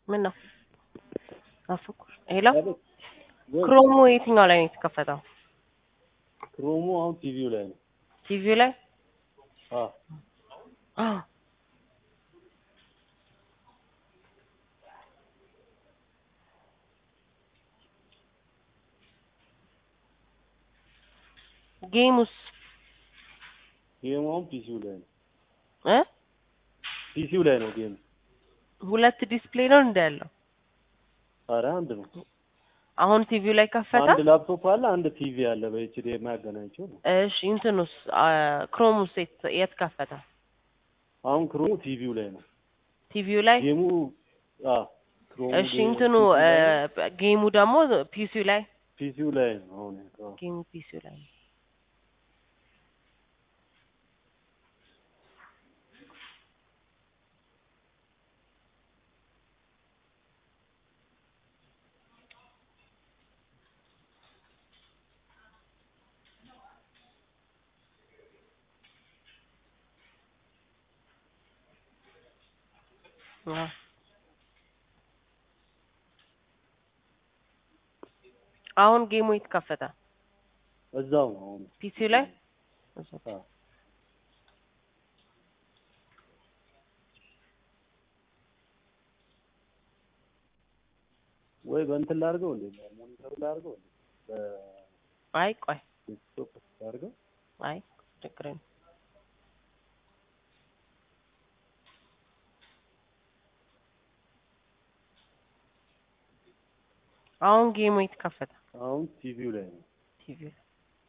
ምን ነው ናፈኩሽ? ሄሎ ክሮሙ የትኛው ላይ ነው የተከፈተው? ክሮሙ አሁን ቲቪው ላይ ነው። ቲቪው ላይ አዎ አ ጌሙስ ጌሙ አሁን ፒሲው ላይ ነው። እ ፒሲው ላይ ነው ጌሙ። ሁለት ዲስፕሌይ ነው እንደ ያለው አረ አንድ ነው። አሁን ቲቪው ላይ ከፈተ። አንድ ላፕቶፕ አለ፣ አንድ ቲቪ አለ በኤችዲ የሚያገናኘው ነው። እሺ እንትኑስ ክሮሙስ የት የት ከፈተ? አሁን ክሮሙ ቲቪው ላይ ነው። ቲቪው ላይ ጌሙ አዎ ክሮሙ እሺ እንትኑ እ ጌሙ ደግሞ ፒሲው ላይ ፒሲው ላይ ነው አሁን ያለው። ጌሙ ፒሲው ላይ ነው። አዎ አሁን ጌሙ የት ከፈተ? እዛው ነው አሁን ፒሲው ላይ እዛው አዎ ወይ በእንትን ላድርገው እንዴ ሞኒተሩ ላድርገው እንዴ አይ ቆይ በዴስክቶፕ ላድርገው አይ ችግር የለም። አሁን ጌሙ የት ከፈተ? አሁን ቲቪው ላይ ነው ቲቪ ላይ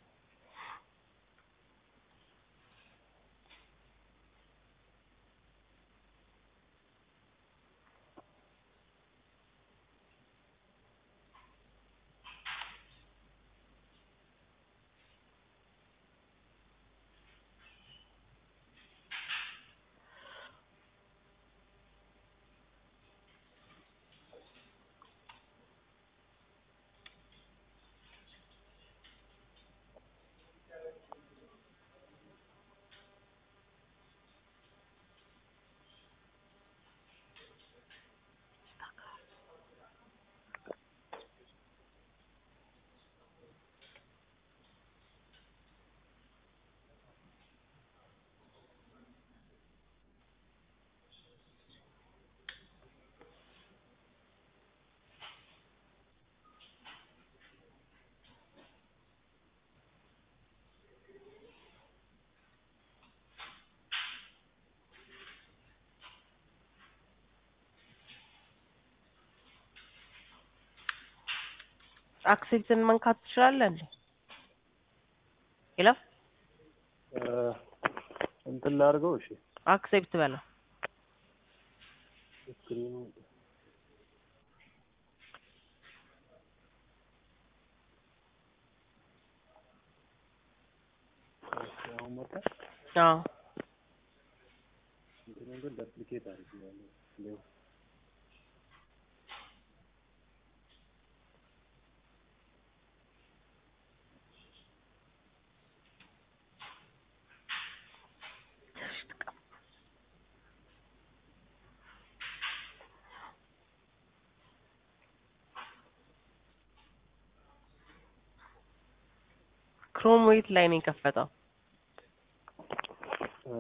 አክሴፕትን መንካት ትችላለህ እንዴ? ሄሎ እ እንትን ላድርገው እሺ አክሴፕት በለው። ስክሪኑ አሁን መጣ አዎ እንትኑ ግን ዳፕሊኬት አድርጌዋለሁ ሌው ክሮም የት ላይ ነው የከፈተው? እ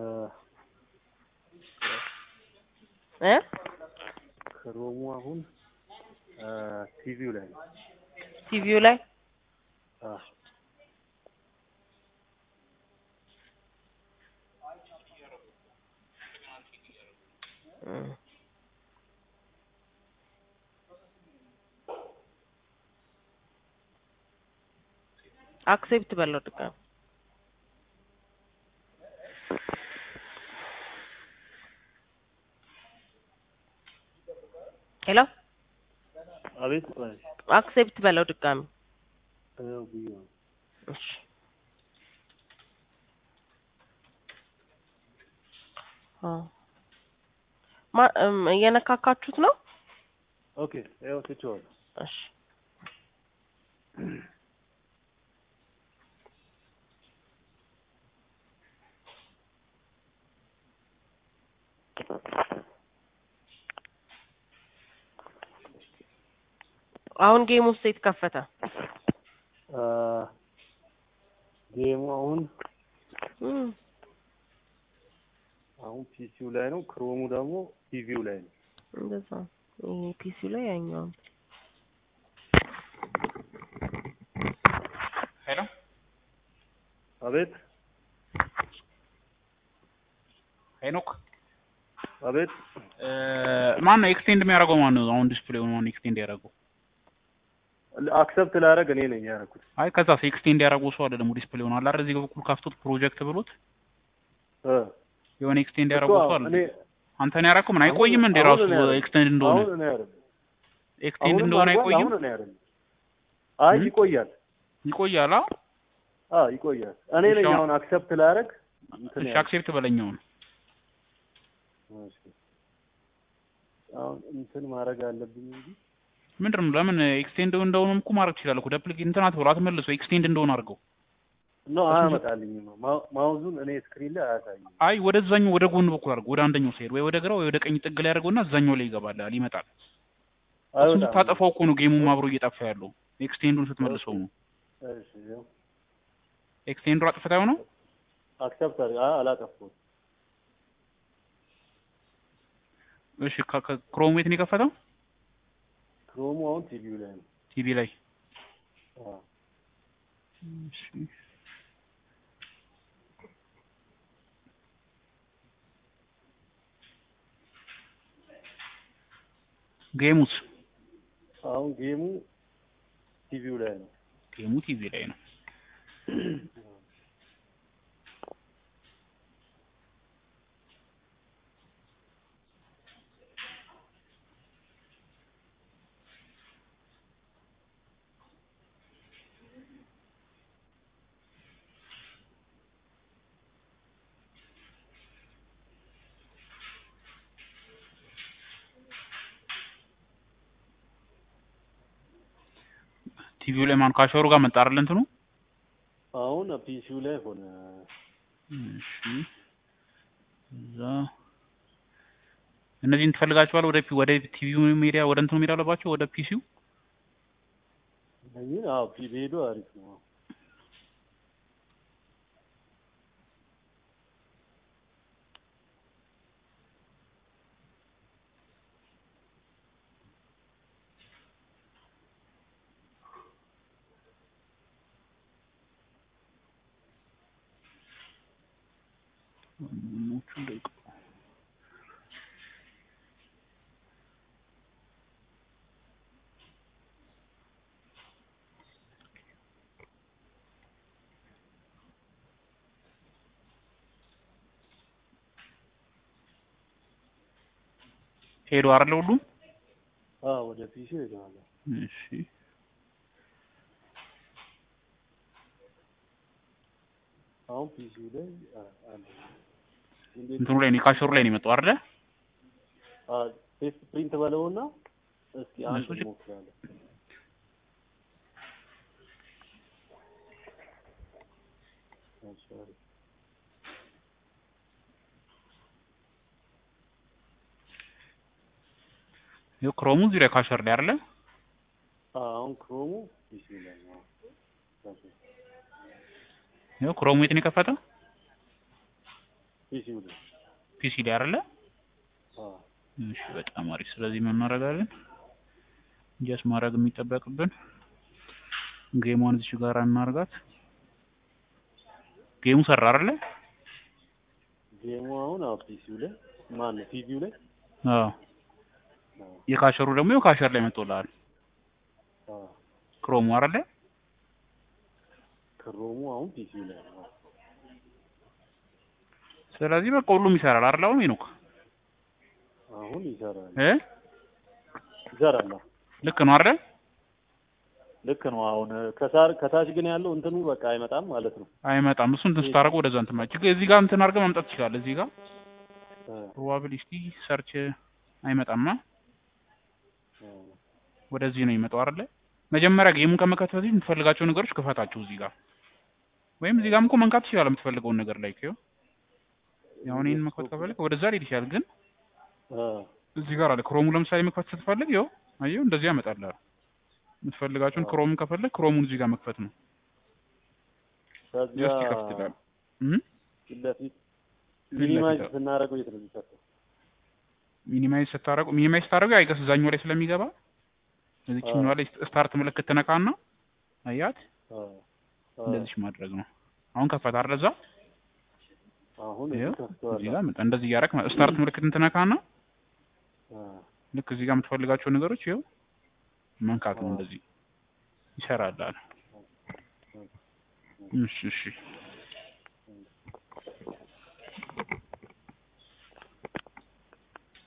እ ክሮሙ አሁን እ ቲቪው ላይ ነው ቲቪው ላይ አ እም። አክሴፕት በለው ድጋሚ ሄሎ አቤት ቆይ አክሴፕት በለው ድጋሚ ይኸው ብዬው ነው እሺ አዎ ማ እም እየነካካችሁት ነው? ኦኬ ይኸው ትቼዋለሁ እሺ አሁን ጌም ውስጥ የተከፈተ አ፣ ጌሙ አሁን እም፣ አሁን ፒሲው ላይ ነው። ክሮሙ ደግሞ ቲቪው ላይ ነው። እንደዛ ይሄ ፒሲው ላይ ያኛው ሄሎ አቤት ሄኖክ አቤት። ማን ነው ኤክስቴንድ የሚያደርገው? ማን ነው አሁን ዲስፕሌው ማን ነው ኤክስቴንድ ያደረገው? አክሰፕት ላደርግ እኔ ነኝ ያደረኩት። አይ ከዛ ኤክስቴንድ ያደረገው ሰው አለ ደግሞ ዲስፕሌውን አለ አይደል? እዚህ በኩል ካፍቶት ፕሮጀክት ብሎት እ የሆነ ኤክስቴንድ እኮ ያደረገው ሰው አለ። እኔ አንተ ነው ያደረገው? ምን አይቆይም እንዴ አሁን ራሱ እኔ ያደረኩት። ኤክስቴንድ እንደሆነ አሁን እኔ አይደለም ኤክስቴንድ አሁንም እንደሆነ አድርጓል። አይቆይም? አሁን እኔ አይደለም። አይ እም? ይቆያል። ይቆያል። አ አ ይቆያል። እኔ ነኝ እሺ፣ አሁን- አሁን አክሰፕት ላደርግ እንትን እሺ ያልኩት። አክሴፕት በለኛው ነው እሺ። አሁን እንትን ማድረግ አለብኝ እንጂ ምንድን ነው ለምን ኤክስቴንድ እንደሆነም እኮ ማድረግ ትችላለህ እኮ ደፕሊኬት እንትን አትበሉ አትመልሰው ኤክስቴንድ እንደሆነ አድርገው ነው አያመጣልኝም። ማው- ማውዙን እኔ ስክሪን ላይ አያሳይም። አይ ወደዛኛው ወደ ጎን በኩል አድርገው ወደ አንደኛው ሳይድ ወይ ወደ ግራ ወይ ወደ ቀኝ ጥግ ላይ አድርገውና እዛኛው ላይ ይገባል ይመጣል እሱን አይወጣም። ስታጠፋው እኮ ነው ጌሙም አብሮ እየጠፋ ያለው ኤክስቴንዱን ስትመልሰው ነው እሺ ያው ኤክስቴንዱ አጥፍታው ነው አክሰፕት አድርግ። አ አላጠፋሁም። እሺ ክሮም ቤት ነው የከፈተው ክሮሙ አሁን ቲቪው ላይ ነው። ቲቪ ላይ አ እሺ ጌሙስ አሁን ጌሙ ቲቪው ላይ ነው። ጌሙ ቲቪ ላይ ነው ቲቪው ላይ ማን ካሸሩ ጋር መጣ አይደል እንትኑ አሁን ፒሲው ላይ ሆነ። እሺ እዛ እነዚህን ትፈልጋቸዋለህ ወደ ፒ- ወደ ቲቪው ሚዲያ ወደ እንትኑ ሚዲያ አለባቸው ወደ ፒሲው እነዚህን አዎ ፒ ሄዶ አሪፍ ነው። ወንድሞቹን ደቂቃ ሄዶ አይደለ ሁሉም አ ወደ ፒሲው ሄደዋል። እሺ አሁን ፒሲው ላይ አ- አለ። እንዴት እንትኑ ላይ ነው ካሸሩ ላይ ነው የመጣው አይደለ አ ቴስት ፕሪንት በለውና እስኪ አንድ እነሱ ች- ሞክራለሁ። እሺ አሪፍ። ይኸው ክሮሙ እዚህ ላይ ካሸር ላይ አይደለ አ አሁን ክሮሙ ፒሲው ላይ ነው። እሺ ይኸው ክሮሙ የት ነው የከፈተው ፒሲው ላይ ፒሲ ላይ አይደለ አ እሺ በጣም አሪፍ ስለዚህ ምን እናደርጋለን ጀስ ማድረግ የሚጠበቅብን ጌሟን እዚች ጋር እናርጋት ጌሙ ሰራ አይደለ ጌሙ አሁን አዎ ፒሲው ላይ ማን ነው ቲቪው ላይ አዎ አዎ የካሸሩ ደግሞ ይኸው ካሸር ላይ መጥቶልሃል አዎ ክሮሙ አይደለ ክሮሙ አሁን ፒሲው ላይ ነው። ስለዚህ በቃ ሁሉም ይሰራል አይደል አሁን ሄኖክ አሁን ይሰራል እ ይሰራል። አዎ። ልክ ነው አይደል ልክ ነው። አሁን ከሳር ከታች ግን ያለው እንትኑ በቃ አይመጣም ማለት ነው። አይመጣም እሱ እንትን ስታደርገው ወደዛ እንትን ማለት ችግር እዚህ ጋር እንትን አድርገህ ማምጣት ትችላለህ እዚህ ጋር አ ፕሮባቢሊቲ ሰርች አይመጣማ አ ወደዚህ ነው የሚመጣው አይደለ መጀመሪያ ጌሙን ከመክፈት በፊት የምትፈልጋቸው ነገሮች ክፈታቸው እዚህ ጋር ወይም እዚህ ጋርም እኮ መንካት ትችላለህ የምትፈልገውን ነገር ላይ ይኸው ያው እኔን መክፈት ከፈለግ ወደዛ ሊሄድ ይችላል ግን አ እዚህ ጋር አለ ክሮሙ ለምሳሌ መክፈት ስትፈልግ ይኸው አየው እንደዚህ ያመጣልሃል የምትፈልጋቸውን አዎ። ክሮምን ከፈለግ ክሮሙን እዚህ ጋር መክፈት ነው። ከዚያ ጀስት ይከፍትላል። እም? ፊት ለፊት ፊት ሚኒማይዝ ለፊት ስናደርገው የት ነው የሚከተው? ሚኒማይዝ ስታረጉ ሚኒማይዝ ስታረጉ አይገስ እዛኛው ላይ ስለሚገባ እዚህኛው ላይ ስታርት ምልክት ትነካና አያት አ አ እንደዚህ ማድረግ ነው። አሁን ከፈት አይደል እዛ አሁን ይኸው ከፍተዋል። እዚህ ጋር መጣ። እንደዚህ እያደረክ ማለት ስታርት ምልክትን ትነካና አ ልክ እዚህ ጋር የምትፈልጋቸው ነገሮች ይኸው መንካት ነው። አዎ። እንደዚህ ይሰራል አለ። እሺ እሺ